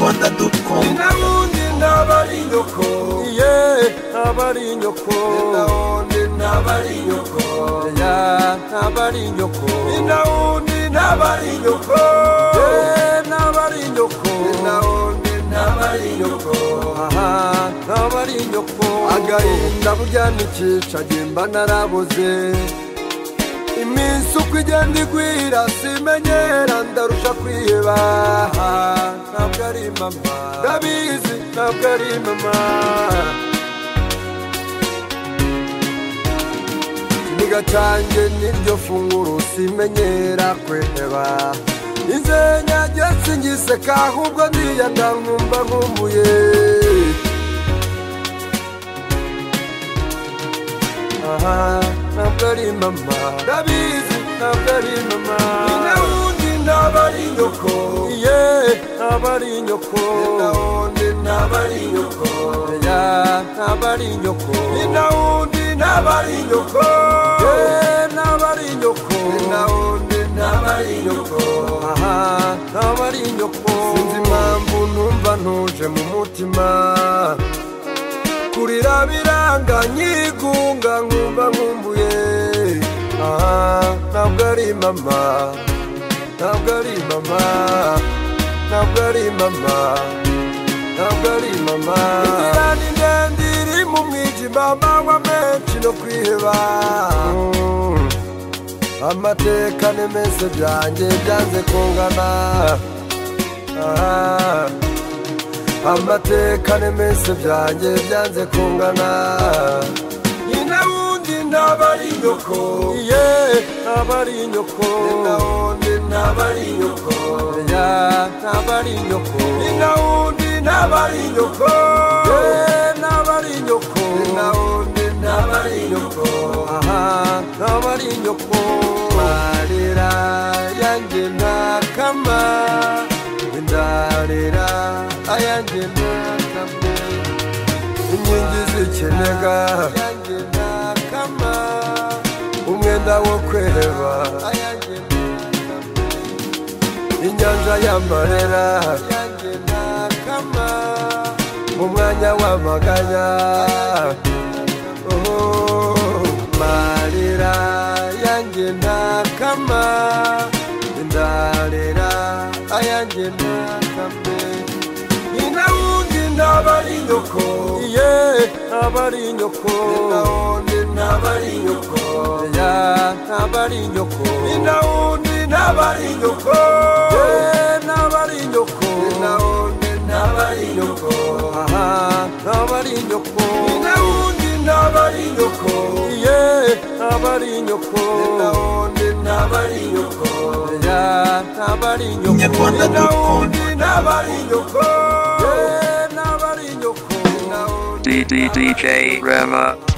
ndadukunda n'undi ndaba ari nyoko iye ntaba ari inyoko na wundi ndaba ari nyoko ya ntaba ari inyoko ni na wundi ndaba ari nyoko ye ntaba ari inyoko ni na wundi ndaba ari nyoko aha ntaba ari inyoko agahinda burya nikica agimba narabuze iminsi uko igenda igwira simenyera ndarusha kwiba ntabwo ari mama ndabizi ntabwo ari mama ikiniga cyanjye niryo funguro simenyera kweba inzenya getse ngiseka ahubwo ndiyanda nkumva nkumbuye aha ntabwo ari mama ndabizi ntabwo ari mama nawundi ndaba ari nyoko iye ntaba ari inyoko nawundi ndaba ari nyoko ya ntaba ari inyoko nawundi ndaba ari nyoko ye ntaba ari inyoko nawundi ndaba ari nyoko aha ntaba ari inyoko sinzi impamvu numva ntuje mu mutima kurira biranga nyigunga nkumva nkumbuye aha ntabwo ari mama ntabwo ari mama ntabwo ari mama ntabwo ari mama inzira ni ndende iri mu mwijima amanywa menshi no kwiheba Mm. amateka n'imese byanjye byanze kungana Ah. amateka n'imese byanjye byanze kungana ni nawundi ndaba ari nyoko iye ntaba ari inyoko ni nawundi ndaba ari nyoko ya ntaba ari inyoko ni nawundi ndaba ari nyoko ye ntaba ari inyoko ni nawundi ndaba ari nyoko aha ntaba ari inyoko marira yanjye ntakama indarira ayanjye ntakama inkingi z'ikinega yanjye ntakama umwenda wo kweheba ayanjye ntakama inyanja y'amarera yanjye ntakama mu mwanya w'amaganya Oh, marira yanjye ntakama indarira ayanjye ntakama ni nawundi ndaba ari nyoko iye ntaba ari inyoko ni nawundi ndaba ari nyoko ya ntaba ari inyoko ni nawundi ndaba ari nyoko ye ntaba ari inyoko ni nawundi ndaba ari nyoko aha ntaba ari inyoko ni nawundi ndaba ari nyoko iye ntaba ari inyoko ni nawundi ndaba ari nyoko ya ntaba ari inyoko ni nawundi ndaba ari nyoko ye ntaba ari inyoko DDDJ Rema.